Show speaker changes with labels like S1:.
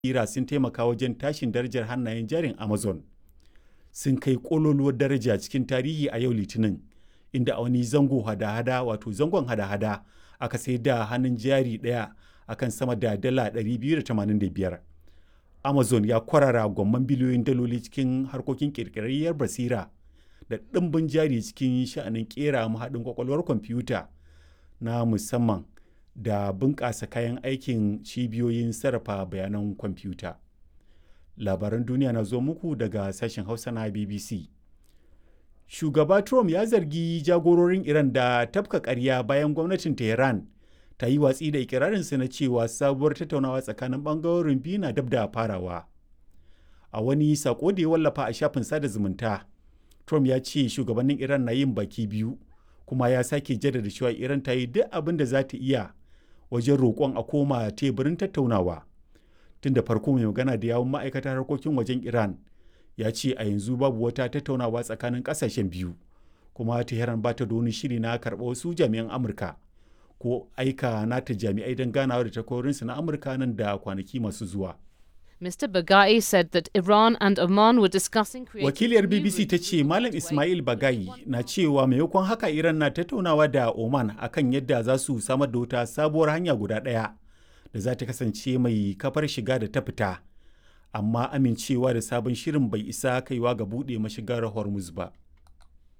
S1: basira sun taimaka wajen tashin darajar hannayen jarin Amazon. Sun kai ƙololuwar daraja cikin tarihi a yau Litinin, inda a wani zango hada-hada wato zangon hada-hada aka sai da hannun jari ɗaya akan sama da dala 285. Amazon ya kwarara gwamman biliyoyin daloli cikin harkokin ƙirƙirarriyar basira da ɗimbin jari cikin sha'anin ƙera mahaɗin kwakwalwar kwamfuta na musamman da bunƙasa kayan aikin cibiyoyin sarrafa bayanan kwamfuta. Labaran duniya na zo muku daga sashen Hausa na BBC. Shugaba Trump ya zargi jagororin Iran da tafka ƙarya bayan gwamnatin Tehran ta yi watsi da ikirarinsa na cewa sabuwar tattaunawa tsakanin ɓangarorin biyu na dab da farawa. A wani sako da ya wallafa a shafin sada zumunta, Trump ya ce shugabannin Iran na yin baki biyu, kuma ya sake jaddada cewa Iran ta yi duk abin da za ta iya wajen roƙon a koma teburin tattaunawa. Tun da farko mai magana da yawun ma'aikatar harkokin wajen Iran ya ce a yanzu babu wata tattaunawa tsakanin ƙasashen biyu, kuma Tehran ba ta da wani shiri na karɓa wasu jami'an Amurka ko aika nata jami'ai don ganawa da takwarorinsu na Amurka nan da kwanaki masu zuwa.
S2: Mr. Bagai said that Iran and Oman were discussing
S1: Wakiliyar BBC ta ce Malam Ismail Bagai na cewa maimakon haka Iran na tattaunawa da Oman akan yadda za su samar da wata sabuwar hanya guda ɗaya da za ta kasance mai kafar shiga da ta fita. Amma amincewa da sabon shirin bai isa kaiwa ga buɗe mashigar Hormuz ba.